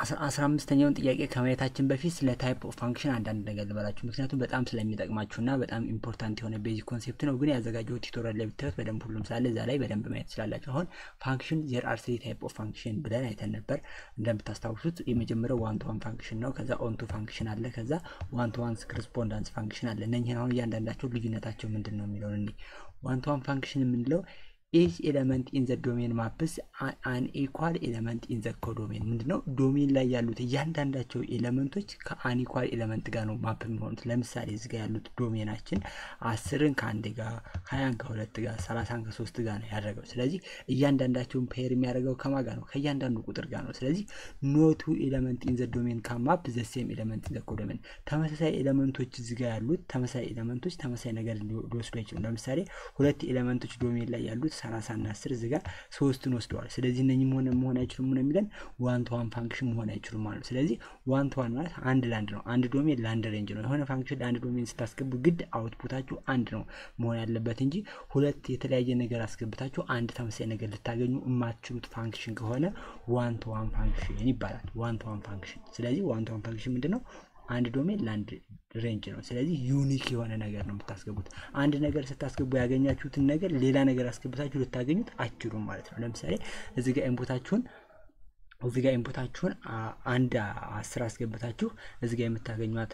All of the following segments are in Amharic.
አስራ አምስተኛውን ጥያቄ ከማየታችን በፊት ስለ ታይፕ ኦፍ ፋንክሽን አንዳንድ ነገር ልበላችሁ፣ ምክንያቱም በጣም ስለሚጠቅማችሁ እና በጣም ኢምፖርታንት የሆነ ቤዚክ ኮንሴፕት ነው። ግን ያዘጋጀው ቲቶሪያል ላይ ብታዩት በደንብ ሁሉም ሳለ እዛ ላይ በደንብ ማየት ትችላላችሁ። አሁን ፋንክሽን ዜር አር ስሪ ታይፕ ኦፍ ፋንክሽን ብለን አይተን ነበር። እንደምታስታውሱት የመጀመሪያው ዋን ቱ ዋን ፋንክሽን ነው። ከዛ ኦን ቱ ፋንክሽን አለ። ከዛ ዋን ቱ ዋን ክሪስፖንዳንስ ፋንክሽን አለ። እነኝህን አሁን እያንዳንዳቸው ልዩነታቸው ምንድን ነው የሚለውን እኔ ዋን ቱ ዋን ፋንክሽን የምንለው ኢች ኤለመንት ኢን ዘ ዶሜን ማፕስ አን ኢኳል ኤለመንት ኢን ዘ ኮዶሜን ምንድነው? ዶሜን ላይ ያሉት እያንዳንዳቸው ኤለመንቶች ከአን ኢኳል ኤለመንት ጋር ነው ማፕ የሚሆኑት። ለምሳሌ እዚህ ጋር ያሉት ዶሜናችን አስርን ከአንድ ጋር፣ ሀያን ከሁለት ጋር፣ ሰላሳን ከሶስት ጋር ነው ያደረገው። ስለዚህ እያንዳንዳቸውን ፔር የሚያደርገው ከማ ጋር ነው? ከእያንዳንዱ ቁጥር ጋር ነው። ስለዚህ ኖቱ ኤለመንት ኢን ዘ ዶሜን ካማፕ ዘ ሴም ኤለመንት ኢን ዘ ኮዶሜን። ተመሳሳይ ኤለመንቶች እዚህ ጋር ያሉት ተመሳሳይ ኤለመንቶች ተመሳሳይ ነገር ሊወስዱ አይችሉም። ለምሳሌ ሁለት ኤለመንቶች ዶሜን ላይ ያሉት ሰላሳ እና አስር እዚህ ጋር ሶስትን ወስደዋል። ስለዚህ እነኝም ሆነ መሆን አይችሉም ነው የሚለን ዋን ቱ ዋን ፋንክሽን መሆን አይችሉም ማለት ነው። ስለዚህ ዋን ቱ ዋን ማለት አንድ ለአንድ ነው። አንድ ዶሜን ለአንድ ሬንጅ ነው። የሆነ ፋንክሽን ለአንድ ዶሜን ስታስገቡ ግድ አውትፑታችሁ አንድ ነው መሆን ያለበት እንጂ ሁለት የተለያየ ነገር አስገብታችሁ አንድ ተመሳሳይ ነገር ልታገኙ የማትችሉት ፋንክሽን ከሆነ ዋን ቱ ዋን ፋንክሽን ይባላል። ዋን ቱ ዋን ፋንክሽን። ስለዚህ ዋን ቱ ዋን ፋንክሽን ምንድን ነው? አንድ ዶሜን ለአንድ ሬንጅ ነው። ስለዚህ ዩኒክ የሆነ ነገር ነው የምታስገቡት። አንድ ነገር ስታስገቡ ያገኛችሁትን ነገር ሌላ ነገር አስገብታችሁ ልታገኙት አችሉም ማለት ነው። ለምሳሌ እዚህ ጋር ኢንፑታችሁን እዚህ ጋር ኢንፑታችሁን አንድ አስር አስገብታችሁ እዚህ ጋር የምታገኟት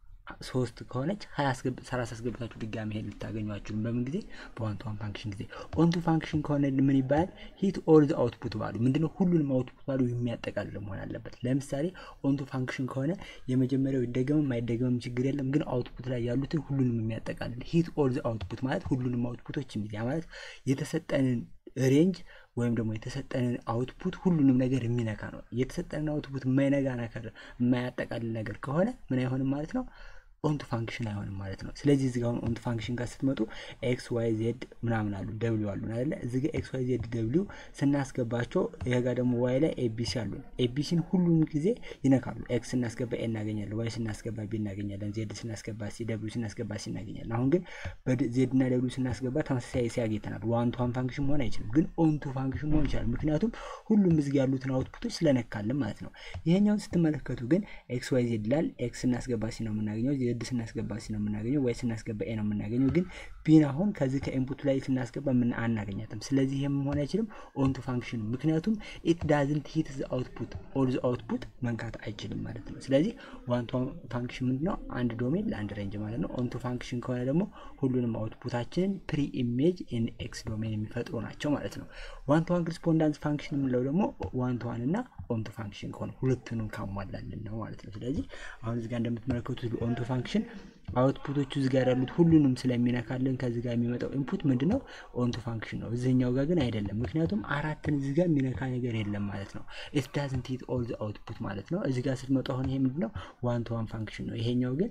ሶስት ከሆነች ሀያ ሰላሳ አስገብታችሁ ድጋሚ ሄድ ልታገኙ አችሉም። በምን ጊዜ? በዋን ቱ ዋን ፋንክሽን ጊዜ። ኦን ቱ ፋንክሽን ከሆነ ምን ይባላል? ሂት ኦል ዘ አውትፑት ባሉ ምንድነው? ሁሉንም አውትፑት ባሉ የሚያጠቃልል መሆን አለበት። ለምሳሌ ኦን ቱ ፋንክሽን ከሆነ የመጀመሪያው ይደገምም አይደገምም ችግር የለም፣ ግን አውትፑት ላይ ያሉትን ሁሉንም የሚያጠቃልል ሂት ኦል ዘ አውትፑት ማለት ሁሉንም አውትፑቶች የሚል ያ ማለት የተሰጠንን ሬንጅ ወይም ደግሞ የተሰጠንን አውትፑት ሁሉንም ነገር የሚነካ ነው። የተሰጠንን አውትፑት የማይነጋ ነገር የማያጠቃልል ነገር ከሆነ ምን አይሆንም ማለት ነው ኦንቱ ፋንክሽን አይሆንም ማለት ነው። ስለዚህ እዚህ ጋር ኦንቱ ፋንክሽን ጋር ስትመጡ ኤክስ ዋይ ዜድ ምናምን አሉ ደብሊው አሉ አይደለ? እዚህ ጋር ኤክስ ዋይ ዜድ ደብሊው ስናስገባቸው ይሄ ጋር ደግሞ ዋይ ላይ ኤቢሲ አሉ። ኤቢሲን ሁሉም ጊዜ ይነካሉ። ኤክስ ስናስገባ ኤ እናገኛለን፣ ዋይ ስናስገባ ቢ እናገኛለን፣ ዜድ ስናስገባ ሲ፣ ደብሊው ስናስገባ ሲ እናገኛለን። አሁን ግን በዜድ እና ደብሊው ስናስገባ ተመሳሳይ ሲ ያጌተናል። ዋን ቱ ዋን ፋንክሽን መሆን አይችልም፣ ግን ኦንቱ ፋንክሽን መሆን ይችላል። ምክንያቱም ሁሉም እዚህ ጋር ያሉትን አውትፑቶች ስለነካልን ማለት ነው። ይሄኛውን ስትመለከቱ ግን ኤክስ ዋይ ዜድ ይላል። ኤክስ ስናስገባ ሲ ነው የምናገኘው ዜድ ስናስገባ ሲ ነው የምናገኘው፣ ወይ ስናስገባ ኤ ነው የምናገኘው። ግን ቢን አሁን ከዚህ ከኢንፑቱ ላይ ስናስገባ ምን አናገኛትም። ስለዚህ ይሄ መሆን አይችልም ኦንቱ ፋንክሽን፣ ምክንያቱም ኢት ዳዝንት ሂት ዘ አውትፑት ኦል ዘ አውትፑት መንካት አይችልም ማለት ነው። ስለዚህ ዋን ቱ ፋንክሽን ምንድነው? አንድ ዶሜን ለአንድ ሬንጅ ማለት ነው። ኦንቱ ፋንክሽን ከሆነ ደግሞ ሁሉንም አውትፑታችንን ፕሪ ኢሜጅ ኢን ኤክስ ዶሜን የሚፈጥሩ ናቸው ማለት ነው። ዋን ቱ ዋን ክሪስፖንዳንስ ፋንክሽን የምንለው ደግሞ ዋን ቱ ዋን እና ኦንቱ ፋንክሽን ከሆነ ሁለቱንም ካሟላልን ነው ማለት ነው። ስለዚህ አሁን እዚህ ጋር እንደምትመለከቱት ኦንቱ ፋንክሽን አውትፑቶቹ እዚህ ጋር ያሉት ሁሉንም ስለሚነካልን ከዚህ ጋር የሚመጣው ኢንፑት ምንድን ነው? ኦንቱ ፋንክሽን ነው። እዚህኛው ጋር ግን አይደለም። ምክንያቱም አራትን እዚህ ጋር የሚነካ ነገር የለም ማለት ነው። ኢት ዳዝንት ሂት ኦል ዘ አውትፑት ማለት ነው። እዚህ ጋር ስትመጡ አሁን ይሄ ምንድን ነው? ዋን ቱ ዋን ፋንክሽን ነው። ይሄኛው ግን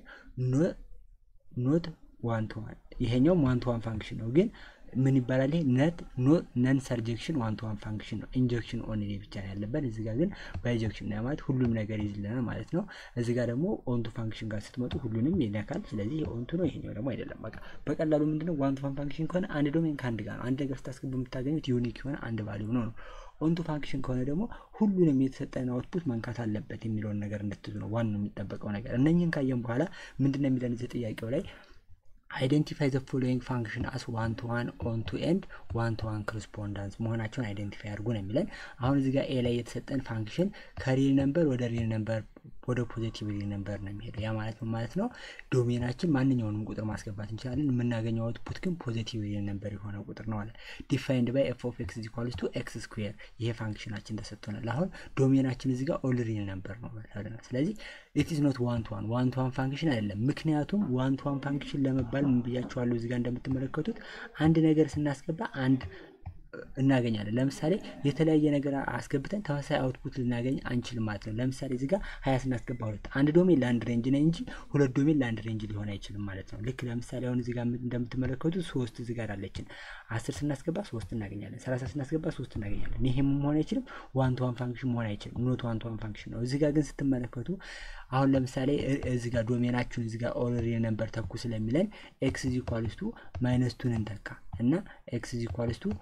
ኖት ዋን ቱ ዋን፣ ይሄኛውም ዋን ቱ ዋን ፋንክሽን ነው ግን ምን ይባላል? ይሄ ነት ነን ሰርጀክሽን ዋን ቱ ዋን ፋንክሽን ነው። ኢንጀክሽን ኦንሊ ብቻ ነው ያለበት። እዚህ ጋር ግን ባይጀክሽን ነው ማለት ሁሉም ነገር ይዝልናል ማለት ነው። እዚህ ጋር ደግሞ ኦንቱ ፋንክሽን ጋር ስትመጡ ሁሉንም ይነካል። ስለዚህ ኦንቱ ነው፣ ይሄኛው ደግሞ አይደለም። በቃ በቀላሉ ምንድነው ዋን ቱ ዋን ፋንክሽን ከሆነ አንድ ዶሜን ከአንድ ጋር ነው። አንድ ነገር ስታስገቡ የምታገኙት ዩኒክ የሆነ አንድ ቫሊዩ ነው ነው ኦንቱ ፋንክሽን ከሆነ ደግሞ ሁሉንም የተሰጠን አውትፑት መንካት አለበት የሚለውን ነገር እንድትዙ ነው ዋናው የሚጠበቀው ነገር። እነኝህን ካየን በኋላ ምንድነው የሚለን እዚህ ጥያቄው ላይ አይደንቲፋይ ዘ ፎሎዊንግ ፋንክሽን አስ ዋን ቱ ዋን ኦን ቱ ኤንድ ዋን ቱ ዋን ኮረስፖንዳንስ መሆናቸውን አይደንቲፋይ አድርጉ ነው የሚለን። አሁን እዚህ ጋር ኤ ላይ የተሰጠን ፋንክሽን ከሪል ነምበር ወደ ሪል ነምበር ወደ ፖዚቲቭ ሪል ነምበር ነው የሚሄደው። ያ ማለት ምን ማለት ነው? ዶሜናችን ማንኛውንም ቁጥር ማስገባት እንችላለን። የምናገኘው አውትፑት ግን ፖዚቲቭ ሪል ነምበር የሆነ ቁጥር ነው አለ። ዲፋይንድ ባይ ኤፍ ኦፍ ኤክስ ኢኳልስ ቱ ኤክስ ስኩዌር። ይሄ ፋንክሽናችን ተሰጥቶናል። አሁን ዶሜናችን እዚህ ጋር ኦል ሪል ነምበር ነው ብለናል። ስለዚህ ኢት ኢዝ ኖት ዋን ቱ ዋን ዋን ቱ ዋን ፋንክሽን አይደለም። ምክንያቱም ዋን ቱ ዋን ፋንክሽን ለመባል ምን ብያችኋለሁ? እዚህ ጋር እንደምትመለከቱት አንድ ነገር ስናስገባ አንድ እናገኛለን። ለምሳሌ የተለያየ ነገር አስገብተን ተመሳሳይ አውትፑት ልናገኝ አንችልም ማለት ነው። ለምሳሌ እዚህ ጋር ሀያ ስናስገባ ሁለት አንድ ዶሜን ለአንድ ሬንጅ ነው እንጂ ሁለት ዶሜን ለአንድ ሬንጅ ሊሆን አይችልም ማለት ነው። ልክ ለምሳሌ አሁን እዚህ ጋር እንደምትመለከቱት ሶስት እዚህ ጋር አለችን። አስር ስናስገባ ሶስት እናገኛለን። ሰላሳ ስናስገባ ሶስት እናገኛለን። ይሄም መሆን አይችልም። ዋን ቱ ዋን ፋንክሽን መሆን አይችልም። ኖት ዋን ቱ ዋን ፋንክሽን ነው። እዚህ ጋር ግን ስትመለከቱ አሁን ለምሳሌ እዚህ ጋር ዶሜናችሁን እዚህ ጋር ኦልሬዲ ነበር ተኩ ስለሚለን ኤክስ ኢኳልስ ቱ ማይነስ ቱን እንተካ እና ኤክስ ኢኳልስ ቱ ሁለት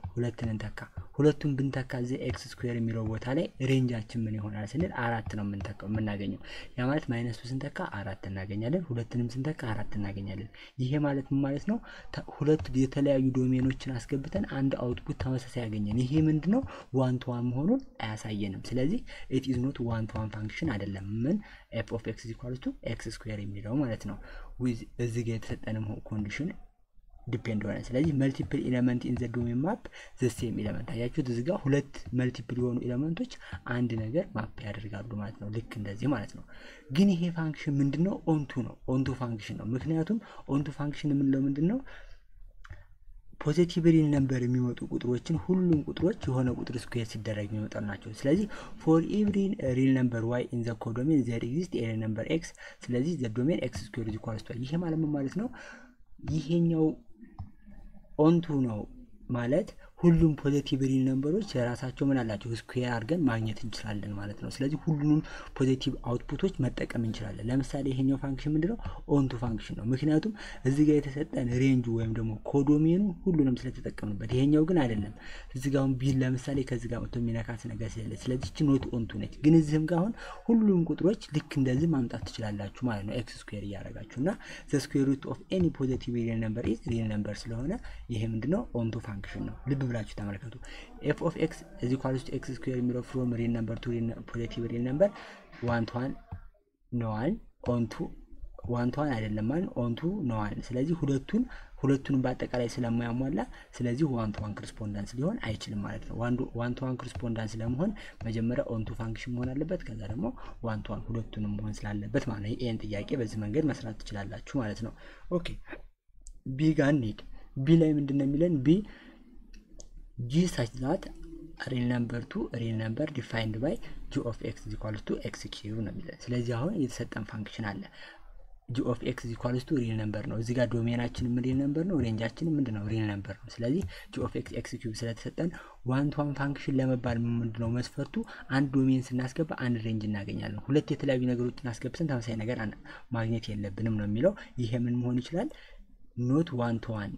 ሁለትን እንተካ። ሁለቱን ብንተካ እዚህ ኤክስ ስኩዌር የሚለው ቦታ ላይ ሬንጃችን ምን ይሆናል ስንል አራት ነው የምንተካው የምናገኘው። ያ ማለት ማይነሱ ስንተካ አራት እናገኛለን፣ ሁለትንም ስንተካ አራት እናገኛለን። ይሄ ማለት ምን ማለት ነው? ሁለት የተለያዩ ዶሜኖችን አስገብተን አንድ አውትፑት ተመሳሳይ ያገኘን። ይሄ ምንድን ነው? ዋን ቱ ዋን መሆኑን አያሳየንም። ስለዚህ ኢት ኢዝ ኖት ዋን ቱ ዋን ፋንክሽን አይደለም። ምን ኤፍ ኦፍ ኤክስ ኢኳልስ ቱ ኤክስ ስኩዌር የሚለው ማለት ነው። እዚህ ጋር የተሰጠንም ኮንዲሽን ዲፔንድ ሆነ። ስለዚህ መልቲፕል ኤሌመንት ኢን ዘ ዶሜን ማፕ ዘ ሴም ኤሌመንት አያችሁት። እዚህ ጋር ሁለት መልቲፕል የሆኑ ኤሌመንቶች አንድ ነገር ማፕ ያደርጋሉ ማለት ነው። ልክ እንደዚህ ማለት ነው። ግን ይሄ ፋንክሽን ምንድን ነው? ኦንቱ ነው። ኦንቱ ፋንክሽን ነው። ምክንያቱም ኦንቱ ፋንክሽን የምንለው ምንድን ነው? ፖዚቲቭ ሪል ነምበር የሚመጡ ቁጥሮችን ሁሉም ቁጥሮች የሆነ ቁጥር ስኩዌር ሲደረግ የሚመጡ ናቸው። ስለዚህ ፎር ኤቭሪ ሪል ነምበር ዋይ ኢን ዘ ኮዶሜን ዘር ኤግዚስት ኤ ነምበር ኤክስ። ስለዚህ ዘ ዶሜን ኤክስ ስኩዌር ኢዝ ኢኳልስ ቱ ይሄ ማለት ምን ማለት ነው? ይሄኛው ኦንቱ ነው ማለት ሁሉም ፖዚቲቭ ሪል ነምበሮች የራሳቸው ምን አላቸው ስኩዌር አድርገን ማግኘት እንችላለን ማለት ነው። ስለዚህ ሁሉንም ፖዚቲቭ አውትፑቶች መጠቀም እንችላለን። ለምሳሌ ይሄኛው ፋንክሽን ምንድነው? ኦንቱ ፋንክሽን ነው። ምክንያቱም እዚህ ጋር የተሰጠን ሬንጁ ወይም ደግሞ ኮዶሜኑ ሁሉንም ስለተጠቀምንበት፣ ይሄኛው ግን አይደለም። እዚህ ጋር አሁን ቢል ለምሳሌ ከዚህ ጋር መጥቶ የሚነካት ነገር ስለሌለ፣ ስለዚህ ቺ ኖት ኦንቱ ነች። ግን እዚህም ጋር አሁን ሁሉም ቁጥሮች ልክ እንደዚህ ማምጣት ትችላላችሁ ማለት ነው። ኤክስ ስኩዌር እያደረጋችሁ እና ዘ ስኩዌር ሩት ኦፍ ኤኒ ፖዚቲቭ ሪል ነምበር ኢዝ ሪል ነምበር ስለሆነ ይሄ ምንድነው? ኦንቱ ፋንክሽን ነው። ልብ ብላችሁ ተመልከቱ። ኤፍ ኦፍ ኤክስ እዚ ኳልስ ቱ ኤክስ ስኩዌር የሚለው ፍሮም ሪል ነምበር ቱ ፖዚቲቭ ሪል ነምበር ዋን ቱ ዋን ነዋል ኦንቱ ዋን ቱ ዋን አይደለም ማለት ኦንቱ ነዋል። ስለዚህ ሁለቱን ሁለቱንም በአጠቃላይ ስለማያሟላ ስለዚህ ዋን ቱ ዋን ክሪስፖንዳንስ ሊሆን አይችልም ማለት ነው። ዋን ቱ ዋን ክሪስፖንዳንስ ለመሆን መጀመሪያ ኦንቱ ፋንክሽን መሆን አለበት። ከዛ ደግሞ ዋን ቱ ዋን ሁለቱንም መሆን ስላለበት ማለት ነው። ይህን ጥያቄ በዚህ መንገድ መስራት ትችላላችሁ ማለት ነው። ኦኬ ቢ ጋር እንሂድ። ቢ ላይ ምንድን ነው የሚለን ቢ ጂ ሳች ዛት ሪል ነምበር ቱ ሪል ነምበር ዲፋይንድ ባይ ጂ ኦፍ ኤክስ ኢኳልስ ቱ ኤክስ ኪዩብ ነው የሚለን። ስለዚህ አሁን የተሰጠን ፋንክሽን አለ ጂ ኦፍ ኤክስ ኢኳልስ ቱ ሪል ነምበር ነው። እዚህ ጋር ዶሜናችንም ሪል ነምበር ነው፣ ሬንጃችንም ምንድን ነው ሪል ነምበር ነው። ስለዚህ ጂ ኦፍ ኤክስ ኤክስ ኪዩብ ስለተሰጠን ዋን ቱ ዋን ፋንክሽን ለመባል ምንድን ነው መስፈርቱ? አንድ ዶሜን ስናስገባ አንድ ሬንጅ እናገኛለን። ሁለት የተለያዩ ነገሮችን አስገብተን ተመሳሳይ ነገር ማግኘት የለብንም ነው የሚለው። ይሄ ምን መሆን ይችላል? ኖት ዋን ቱ ዋን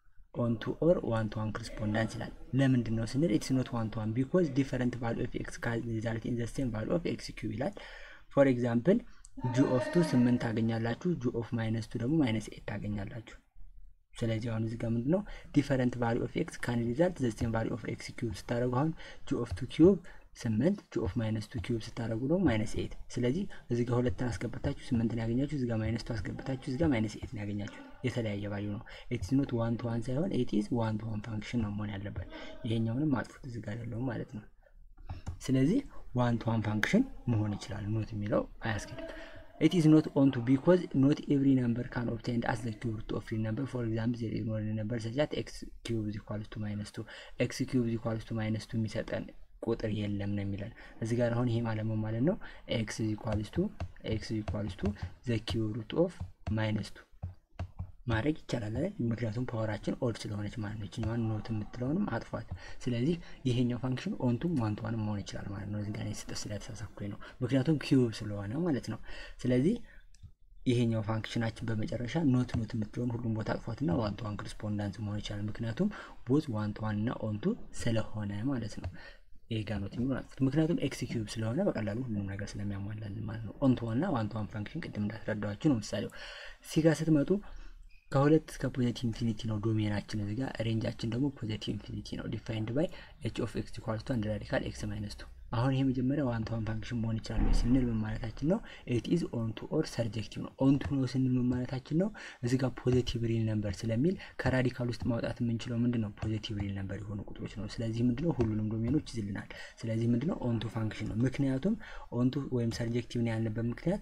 ኦን ቱ ኦር ዋን ቱ ዋን ክሪስፖንዳንስ ይላል። ለምንድን ነው ስንል ኢትስ ኖት ዋን ቱ ዋን ቢኮዝ ዲፈረንት ቫሉ ኦፍ ኤክስ ካዝ ሪዛልት ኢን ዘ ሴም ቫሉ ኦፍ ኤክስ ኪዩብ ይላል። ፎር ኤግዛምፕል ጂ ኦፍ ቱ ስምንት ታገኛላችሁ፣ ጂ ኦፍ ማይነስ ቱ ደግሞ ማይነስ ኤት ታገኛላችሁ። ስለዚህ አሁን እዚህ ጋር ምንድን ነው ዲፈረንት ቫሉ ኦፍ ኤክስ ካን ሪዛልት ዘ ሴም ቫሉ ኦፍ ኤክስ ኪዩብ ስታደረጉ አሁን ጂ ኦፍ ቱ ኪዩብ ስምንት ጂ ኦፍ ማይነስ ቱ ኪዩብ ስታደረጉ ደግሞ ማይነስ ኤት። ስለዚህ እዚህ ጋር ሁለትን አስገብታችሁ ስምንትን ያገኛችሁ፣ እዚህ ጋር ማይነስ ቱ አስገብታችሁ እዚህ ጋር ማይነስ ኤትን ያገኛችሁ። የተለያየ ቫልዩ ነው። ኢትስ ኖት ዋን ቱ ዋን ሳይሆን ኢት ኢዝ ዋን ቱ ዋን ፋንክሽን ነው መሆን ያለበት። ይሄኛውንም ማጥፉት እዚህ ጋር ያለውም ማለት ነው። ስለዚህ ዋን ቱ ዋን ፋንክሽን መሆን ይችላል። ኖት የሚለው አያስኬድም። ኢት ኢዝ ኖት ኦን ቱ ቢኮዝ ኖት ኤቭሪ ነምበር ካን ኦብቴንድ አስ ዘ ኪዩብ ሩት ኦፍ ሪል ነምበር ፎር ኤግዛምፕል ዜር ኢዝ ኖት ነምበር ሰች ዛት ኤክስ ኪዩብ ኢዝ ኢኳልስ ቱ ማይነስ ቱ ኤክስ ኪዩብ ኢዝ ኢኳልስ ቱ ማይነስ ቱ የሚሰጠን ቁጥር የለም ነው የሚለን እዚህ ጋር አሁን ይሄ ማለት ምን ማለት ነው? ኤክስ ኢኳልስ ቱ ኤክስ ኢኳልስ ቱ ዘ ኪዩብ ሩት ኦፍ ማይነስ ቱ ማድረግ ይቻላል አይደል? ምክንያቱም ፓወራችን ኦድ ስለሆነች ማለት ነው። ይችኛዋን ኖት የምትለውንም አጥፏት። ስለዚህ ይሄኛው ፋንክሽን ኦንቱም ዋንቷንም መሆን ይችላል ማለት ነው። እዚህ ጋር ስጠት ስለተሳሳኩኝ ነው፣ ምክንያቱም ኪዩብ ስለሆነ ማለት ነው። ስለዚህ ይሄኛው ፋንክሽናችን በመጨረሻ ኖት ኖት የምትለውን ሁሉም ቦታ አጥፏትና ዋን ቱ ዋን ክሪስፖንዳንስ መሆን ይችላል። ምክንያቱም ቦዝ ዋን ቱ ዋን እና ኦንቱ ስለሆነ ማለት ነው። ይሄ ጋር ኖት የሚሆን አጥፉት። ምክንያቱም ኤክስ ኪዩብ ስለሆነ በቀላሉ ሁሉም ነገር ስለሚያሟላልን ማለት ነው። ኦንቱ ዋን እና ዋን ቱ ዋን ፋንክሽን ቅድም እንዳስረዳኋችሁ ነው። ምሳሌው ሲጋ ስትመጡ ከሁለት እስከ ፖዘቲቭ ኢንፊኒቲ ነው ዶሜናችን። እዚህ ጋር ሬንጃችን ደግሞ ፖዘቲቭ ኢንፊኒቲ ነው። ዲፋይንድ ባይ ኤች ኦፍ ኤክስ ኢኳልስ ቱ አንድ ራዲካል ኤክስ ማይነስ ቱ። አሁን ይሄ መጀመሪያ ዋን ቱ ዋን ፋንክሽን መሆን ይችላል ወይ ስንል ምን ማለታችን ነው? ኢት ኢዝ ኦን ቱ ኦር ሰርጀክቲቭ ነው። ኦን ቱ ነው ስንል ምን ማለታችን ነው? እዚህ ጋር ፖዘቲቭ ሪል ነምበር ስለሚል ከራዲካል ውስጥ ማውጣት የምንችለው ምንድን ነው? ፖዘቲቭ ሪል ነምበር የሆኑ ቁጥሮች ነው። ስለዚህ ምንድነው ሁሉንም ዶሜኖች ይዝልናል። ስለዚህ ምንድነው ኦን ቱ ፋንክሽን ነው። ምክንያቱም ኦን ቱ ወይም ሰርጀክቲቭ ነው ያልንበት ምክንያት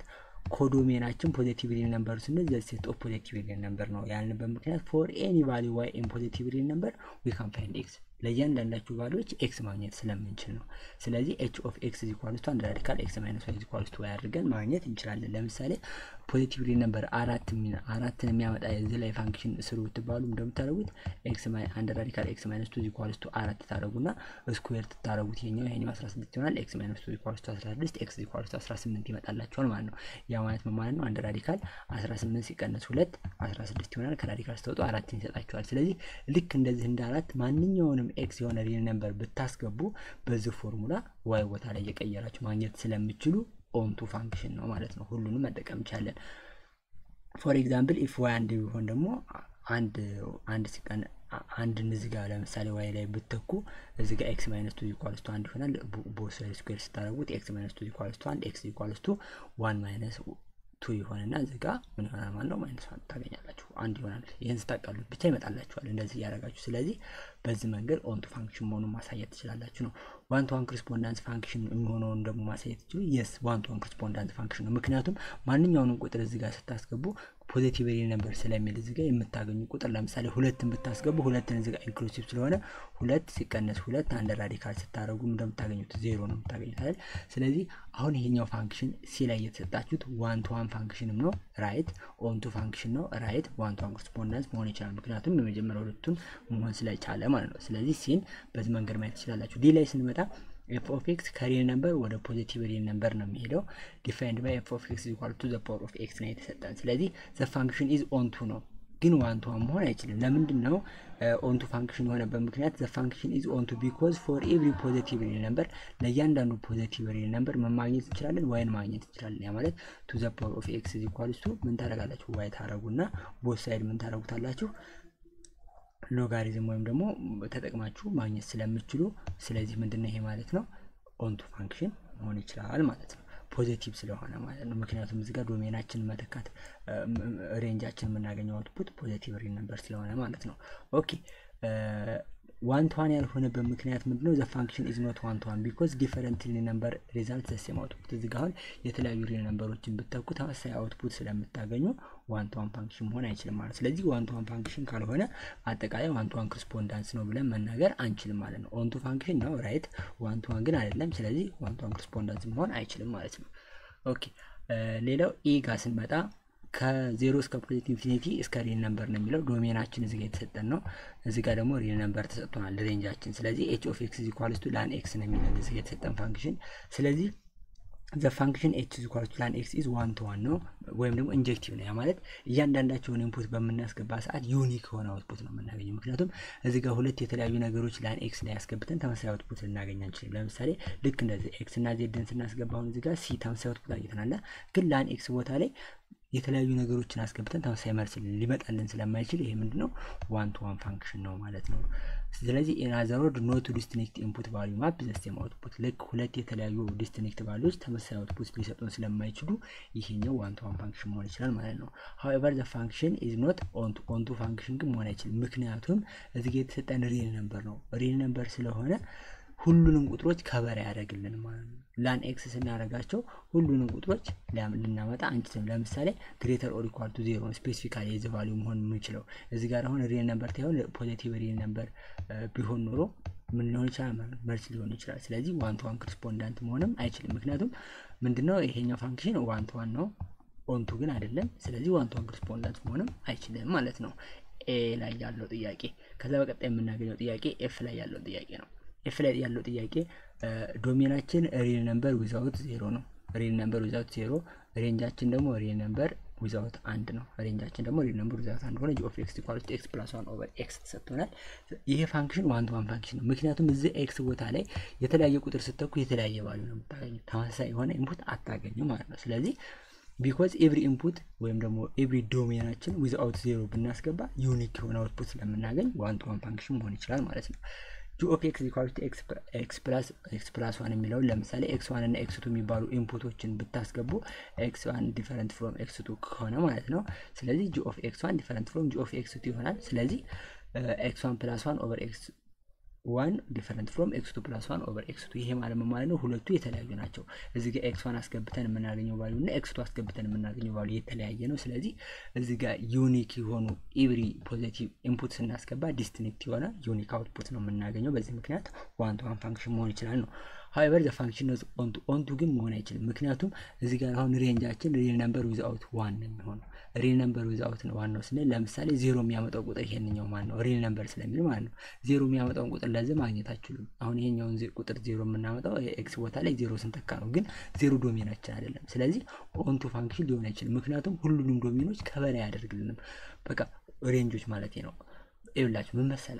ኮዶሜናችን ፖዚቲቭ ሪል ነምበር ስንል ዘ ሴት ኦፍ ፖዚቲቭ ሪል ነምበር ነው ያልንበት ምክንያት ፎር ኤኒ ቫሊዩ ዋይ ኢን ፖዚቲቭ ሪል ነምበር ዊ ካን ፋይንድ ኤክስ ለእያንዳንዳችሁ ቫሊዎች ኤክስ ማግኘት ስለምንችል ነው። ስለዚህ ኤች ኦፍ ኤክስ ኢኳልስ ቱ አንድ ራዲካል ኤክስ ማይነስ ዋይ ኢኳልስ ቱ ዋይ አድርገን ማግኘት እንችላለን። ለምሳሌ ፖዚቲቭ ሪል ነምበር አራት አራትን የሚያመጣ የዚህ ላይ ፋንክሽን ስሩ ብትባሉ እንደምታደረጉት ኤክስ አንድ ራዲካል ኤክስ ማይነስ ቱ ኢኳልስ ቱ አራት ታደረጉና ስኩዌር ትታደረጉት ይሄኛው ይሄኛው አስራ ስድስት ይሆናል። ኤክስ ማይነስ ቱ ኢኳልስ ቱ አስራ ስድስት ኤክስ ኢኳልስ ቱ አስራ ስምንት ይመጣላቸዋል ማለት ነው። ያ ማለት ምን ማለት ነው? አንድ ራዲካል አስራ ስምንት ሲቀነስ ሁለት አስራ ስድስት ይሆናል። ከራዲካል ስተወጡ አራትን ይሰጣቸዋል። ስለዚህ ልክ እንደዚህ እንደ አራት ማንኛውንም ወይም ኤክስ የሆነ ሪል ነምበር ብታስገቡ በዚህ ፎርሙላ ዋይ ቦታ ላይ እየቀየራችሁ ማግኘት ስለምችሉ ኦንቱ ፋንክሽን ነው ማለት ነው። ሁሉንም መጠቀም እንችላለን። ፎር ኤግዛምፕል ኢፍ ዋይ አንድ ቢሆን ደግሞ አንድ አንድ ሲቀን አንድ እዚህ ጋር ለምሳሌ ዋይ ላይ ብትተኩ እዚህ ጋር ኤክስ ማይነስ ቱ ኢኳልስ ቱ አንድ ይሆናል። ቦት ሳይድ ስኩዌር ስታደርጉት ኤክስ ማይነስ ቱ ኢኳልስ ቱ አንድ ኤክስ ኢኳልስ ቱ ዋን ማይነስ ቱ ይሆንና እዚህ ጋር ምን ይሆናል ማለት ነው? ማይነስ ዋን ታገኛላችሁ። አንድ ይሆናል። ይህን ስታቃሉት ብቻ ይመጣላችኋል እንደዚህ እያደረጋችሁ። ስለዚህ በዚህ መንገድ ኦንቱ ፋንክሽን መሆኑን ማሳየት ትችላላችሁ ነው። ዋን ቱ ዋን ክሪስፖንዳንስ ፋንክሽን የሚሆነውን ደግሞ ማሳየት ትችሉ። የስ ዋን ቱ ዋን ክሪስፖንዳንስ ፋንክሽን ነው። ምክንያቱም ማንኛውንም ቁጥር እዚህ ጋር ስታስገቡ ፖዚቲቭ ሪል ነበር ስለሚል እዚህ ጋር የምታገኙ ቁጥር ለምሳሌ ሁለትን ብታስገቡ ሁለትን እዚህ ጋር ኢንክሉሲቭ ስለሆነ ሁለት ሲቀነስ ሁለት አንድ ራዲካል ስታደረጉ እንደምታገኙት ዜሮ ነው የምታገኙት አይደል? ስለዚህ አሁን ይሄኛው ፋንክሽን ሲ ላይ የተሰጣችሁት ዋን ቱ ዋን ፋንክሽንም ነው ራይት፣ ኦን ቱ ፋንክሽን ነው ራይት፣ ዋን ቱ ዋን ኮረስፖንዳንስ መሆን ይችላል። ምክንያቱም የመጀመሪያ ሁለቱን መሆን ስለቻለ ማለት ነው። ስለዚህ ሲን በዚህ መንገድ ማየት ትችላላችሁ። ዲ ላይ ስንመጣ ኤፍ ኦፍ ኤክስ ከሪል ነምበር ወደ ፖዚቲቭ ሪል ነምበር ነው የሚሄደው። ዲፋይንድ ባይ ኤፍ ኦፍ ኤክስ ኢኳል ቱ ዘ ፓወር ኦፍ ኤክስ ነው የተሰጠን። ስለዚህ ዘ ፋንክሽን ኢዝ ኦን ቱ ነው፣ ግን ዋን ቱ ዋን መሆን አይችልም። ለምንድን ነው ኦን ቱ ፋንክሽን የሆነበት ምክንያት? ዘ ፋንክሽን ኢዝ ኦን ቱ ቢኮዝ ፎር ኤቭሪ ፖዚቲቭ ሪል ነምበር፣ ለእያንዳንዱ ፖዚቲቭ ሪል ነምበር ምን ማግኘት እንችላለን? ዋይን ማግኘት እንችላለን። ያ ማለት ቱ ዘ ፓወር ኦፍ ኤክስ ኢኳልስ ቱ ምን ታደርጋላችሁ? ዋይ ታደረጉና ቦት ሳይድ ምን ታደረጉታላችሁ ሎጋሪዝም ወይም ደግሞ ተጠቅማችሁ ማግኘት ስለምችሉ፣ ስለዚህ ምንድነው ይሄ ማለት ነው ኦንቱ ፋንክሽን መሆን ይችላል ማለት ነው። ፖዚቲቭ ስለሆነ ማለት ነው። ምክንያቱም እዚህ ጋር ዶሜናችን መተካት ሬንጃችን የምናገኘው አውትፑት ፖዚቲቭ ሪል ነበር ስለሆነ ማለት ነው። ኦኬ ዋን ቱ ዋን ያልሆነበት ምክንያት ምንድነው? ዘ ፋንክሽን ኢዝ ኖት ዋን ቱ ዋን ቢኮዝ ዲፈረንት ሪል ነምበር ሪዛልት ዘሴም አውትፑት። እዚህ ጋር አሁን የተለያዩ ሪል ነምበሮችን ብተኩ ተመሳሳይ አውትፑት ስለምታገኙ ዋን ቱ ዋን ፋንክሽን መሆን አይችልም ማለት ስለዚህ ዋን ቱ ዋን ፋንክሽን ካልሆነ አጠቃላይ ዋን ቱ ዋን ክሪስፖንዳንስ ነው ብለን መናገር አንችልም ማለት ነው። ኦን ቱ ፋንክሽን ነው ራይት፣ ዋን ቱ ዋን ግን አይደለም። ስለዚህ ዋን ቱ ዋን ክሪስፖንዳንስ መሆን አይችልም ማለት ነው። ኦኬ ሌላው ኢ ጋር ስንመጣ ከዜሮ እስከ ፖዚቲቭ ኢንፊኒቲ እስከ ሪል ነምበር ነው የሚለው ዶሜናችን እዚጋ የተሰጠን ነው። እዚ ጋር ደግሞ ሪል ነምበር ተሰጥቶናል ሬንጃችን። ስለዚህ ኤች ኦፍ ኤክስ ኢኳልስ ቱ ላን ኤክስ ነው የሚለን እዚጋ የተሰጠን ፋንክሽን። ስለዚህ ዘ ፋንክሽን ኤች ኢኳልስ ቱ ላን ኤክስ ኢዝ ዋን ቱ ዋን ነው ወይም ደግሞ ኢንጀክቲቭ ነው። ያ ማለት እያንዳንዳቸውን ኢንፑት በምናስገባ ሰዓት ዩኒክ የሆነ አውትፑት ነው የምናገኘው። ምክንያቱም እዚ ጋር ሁለት የተለያዩ ነገሮች ላን ኤክስ ላይ ያስገብተን ተመሳሳይ አውትፑት ልናገኝ አንችልም። ለምሳሌ ልክ እንደዚህ ኤክስ እና ዜድን ስናስገባ አሁን እዚ ጋር ሲ ተመሳሳይ አውትፑት አግኝተናል። ግን ላን ኤክስ ቦታ ላይ የተለያዩ ነገሮችን አስገብተን ተመሳሳይ መልስ ሊመጣልን ስለማይችል ይሄ ምንድነው ዋን ቱ ዋን ፋንክሽን ነው ማለት ነው። ስለዚህ ኢናዘር ወርድ ኖቱ ዲስቲንክት ኢንፑት ቫሉ ማፕ ዘሴም አውትፑት ልክ ሁለት የተለያዩ ዲስቲንክት ቫሉዎች ተመሳሳይ አውትፑት ሊሰጡን ስለማይችሉ ይሄኛው ዋን ቱ ዋን ፋንክሽን መሆን ይችላል ማለት ነው። ሀዌቨር ዘ ፋንክሽን ኢዝ ኖት ኦንቱ ኦንቱ ፋንክሽን ግን መሆን አይችልም። ምክንያቱም እዚህ ጋ የተሰጠን ሪል ነምበር ነው። ሪል ነምበር ስለሆነ ሁሉንም ቁጥሮች ከበር ያደርግልን ማለት ነው። ላን ኤክስ ስናደርጋቸው ሁሉንም ቁጥሮች ልናመጣ አንችልም። ለምሳሌ ግሬተር ኦር ኢኳል ቱ ዜሮ ስፔሲፊካሊ የዚህ ቫሊዩ መሆን የምንችለው እዚህ ጋር አሁን ሪል ነምበር ታይሆን ፖዚቲቭ ሪል ነምበር ቢሆን ኖሮ ምን ሊሆን ይችላል ማለት መልስ ሊሆን ይችላል። ስለዚህ ዋን ቱ ዋን ክሪስፖንዳንት መሆንም አይችልም። ምክንያቱም ምንድነው ይሄኛው ፋንክሽን ዋን ቱ ዋን ነው፣ ኦንቱ ግን አይደለም። ስለዚህ ዋን ቱ ዋን ክሪስፖንዳንት መሆንም አይችልም ማለት ነው። ኤ ላይ ያለው ጥያቄ። ከዛ በቀጣይ የምናገኘው ጥያቄ ኤፍ ላይ ያለው ጥያቄ ነው። ኤፍ ላይ ያለው ጥያቄ ዶሜናችን ሪል ነምበር ዊዛውት ዜሮ ነው። ሪል ነምበር ዊዛውት ዜሮ፣ ሬንጃችን ደግሞ ሪል ነምበር ዊዛውት አንድ ነው። ሬንጃችን ደግሞ ሪል ነምበር ዊዛውት አንድ ሆነ ኦፍ ኤክስ ኢኳል ቱ ኤክስ ፕላስ ዋን ኦቨር ኤክስ ተሰጥቶናል። ይሄ ፋንክሽን ዋን ቱ ዋን ፋንክሽን ነው። ምክንያቱም እዚህ ኤክስ ቦታ ላይ የተለያየ ቁጥር ስተኩ የተለያየ ቫሉ ነው የምታገኙ፣ ተመሳሳይ የሆነ ኢንፑት አታገኙ ማለት ነው። ስለዚህ ቢኮዝ ኤቭሪ ኢንፑት ወይም ደግሞ ኤቭሪ ዶሜናችን ዊዝአውት ዜሮ ብናስገባ ዩኒክ የሆነ አውትፑት ስለምናገኝ ዋን ቱ ዋን ፋንክሽን መሆን ይችላል ማለት ነው። ጂ ኦፍ ኤክስ ኢኳል ቱ ኤክስ ፕላስ ኤክስ ፕላስ ዋን የሚለውን ለምሳሌ ኤክስ ዋን እና ኤክስ ቱ የሚባሉ ኢንፑቶችን ብታስገቡ ኤክስ ዋን ዲፈረንት ፍሮም ኤክስ ቱ ከሆነ ማለት ነው። ስለዚህ ጂ ኦፍ ኤክስ ዋን ዲፈረንት ፍሮም ጂ ኦፍ ኤክስ ቱ ይሆናል። ስለዚህ ኤክስ ዋን ፕላስ ዋን ኦቨር ኤክስ ዋን ዲፈረንት ፍሮም ኤክስ ቱ ፕላስ ዋን ኦቨር ኤክስ ቱ ይሄ ማለት ምን ማለት ነው? ሁለቱ የተለያዩ ናቸው። እዚህ ጋር ኤክስ ዋን አስገብተን የምናገኘው ቫሉ እና ኤክስ ቱ አስገብተን የምናገኘው ቫሉ የተለያየ ነው። ስለዚህ እዚህ ጋር ዩኒክ የሆኑ ኤቭሪ ፖዚቲቭ ኢንፑት ስናስገባ ዲስቲንክት የሆነ ዩኒክ አውትፑት ነው የምናገኘው። በዚህ ምክንያት ዋን ቱ ዋን ፋንክሽን መሆን ይችላል ነው። ሀይበር ዘ ፋንክሽን ነው ኦንቱ ኦንቱ ግን መሆን አይችልም። ምክንያቱም እዚህ ጋር አሁን ሬንጃችን ሪል ነምበር ዊዝአውት ዋን ነው የሚሆነው። ሪል ነምበር ዊዝአውት ዋን ነው ስንል ለምሳሌ ዜሮ የሚያመጣው ቁጥር ይሄንኛው ማን ነው? ሪል ነምበር ስለሚል ማለት ነው። ዜሮ የሚያመጣውን ቁጥር ለዚህ ማግኘት አችሉም። አሁን ይሄኛውን ቁጥር ዜሮ የምናመጣው ኤክስ ቦታ ላይ ዜሮ ስንተካ ነው፣ ግን ዜሮ ዶሜናችን አይደለም። ስለዚህ ኦንቱ ፋንክሽን ሊሆን አይችልም። ምክንያቱም ሁሉንም ዶሜኖች ከበላይ አያደርግልንም። በቃ ሬንጆች ማለት ነው። ይብላችሁ ምን መሰላችሁ?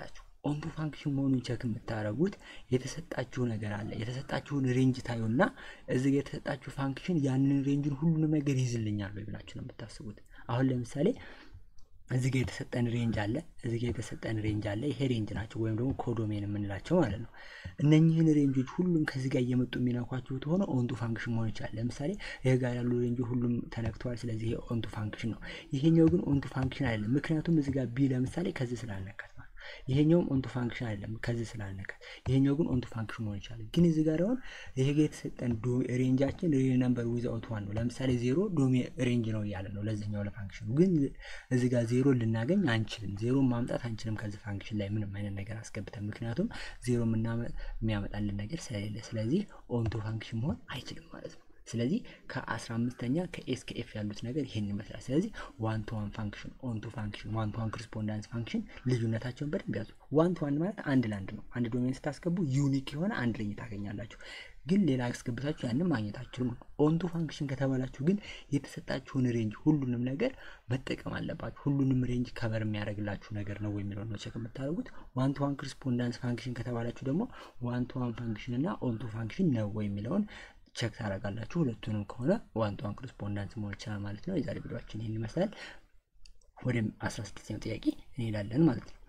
ኦንቱ ፋንክሽን መሆኑን ቸክ የምታደርጉት የተሰጣችሁ ነገር አለ። የተሰጣችሁን ሬንጅ ታዩና እዚህ ጋር የተሰጣችሁ ፋንክሽን ያንን ሬንጅን ሁሉንም ነገር ይዝልኛል ወይ ብላችሁ ነው የምታስቡት። አሁን ለምሳሌ እዚህ ጋር የተሰጠን ሬንጅ አለ፣ እዚህ ጋር የተሰጠን ሬንጅ አለ። ይሄ ሬንጅ ናቸው ወይም ደግሞ ኮዶሜን የምንላቸው ማለት ነው። እነኚህን ሬንጆች ሁሉም ከዚህ ጋር እየመጡ የሚነኳችሁት ሆነ ኦንቱ ፋንክሽን መሆን ይችላል። ለምሳሌ ይሄ ጋር ያሉ ሬንጆ ሁሉም ተነክተዋል። ስለዚህ ይሄ ኦንቱ ፋንክሽን ነው። ይሄኛው ግን ኦንቱ ፋንክሽን አይደለም። ምክንያቱም እዚህ ጋር ቢ ለምሳሌ ከዚህ ስላልነካት ማለት ይሄኛውም ኦንቱ ፋንክሽን አይደለም ከዚህ ስላልነካት፣ ይሄኛው ግን ኦንቱ ፋንክሽን መሆን ይችላል። ግን እዚህ ጋር አሁን ይሄ ጋር የተሰጠን ሬንጃችን ሪል ነምበር ዊዛውት ዋን ነው። ለምሳሌ ዜሮ ዶሜ ሬንጅ ነው እያለ ነው ለዚህኛው ለፋንክሽኑ። ግን እዚህ ጋር ዜሮ ልናገኝ አንችልም። ዜሮ ማምጣት አንችልም ከዚህ ፋንክሽን ላይ ምንም አይነት ነገር አስገብተን፣ ምክንያቱም ዜሮ የሚያመጣልን ነገር ስለሌለ፣ ስለዚህ ኦንቱ ፋንክሽን መሆን አይችልም ማለት ነው። ስለዚህ ከአስራ አምስተኛ ከኤስ ከኤፍ ያሉት ነገር ይሄን ይመስላል። ስለዚህ ዋን ቱ ዋን ፋንክሽን፣ ኦን ቱ ፋንክሽን፣ ዋን ቱ ዋን ኮሪስፖንዳንስ ፋንክሽን ልዩነታቸውን በደንብ ያዙ። ዋን ቱ ዋን ማለት አንድ ለአንድ ነው። አንድ ዶሜን ስታስገቡ ዩኒክ የሆነ አንድ ሬንጅ ታገኛላችሁ። ግን ሌላ አስገብታችሁ ያንን ማግኘት አትችሉም። ኦንቱ ፋንክሽን ከተባላችሁ ግን የተሰጣችሁን ሬንጅ ሁሉንም ነገር መጠቀም አለባችሁ። ሁሉንም ሬንጅ ከበር የሚያደርግላችሁ ነገር ነው የሚለውን ነው ቼክ የምታደርጉት። ዋን ቱ ዋን ኮሪስፖንዳንስ ፋንክሽን ከተባላችሁ ደግሞ ዋን ቱ ዋን ፋንክሽን እና ኦንቱ ፋንክሽን ነው ወይ የሚለውን ቸክ ታደርጋላችሁ። ሁለቱንም ከሆነ ዋን ቱ ዋን ኮሪስፖንዳንስ መሆን ይችላል ማለት ነው። የዛሬ ቪዲዮችን ይህን ይመስላል። ወደ አስራ ስድስተኛው ጥያቄ እንሄዳለን ማለት ነው።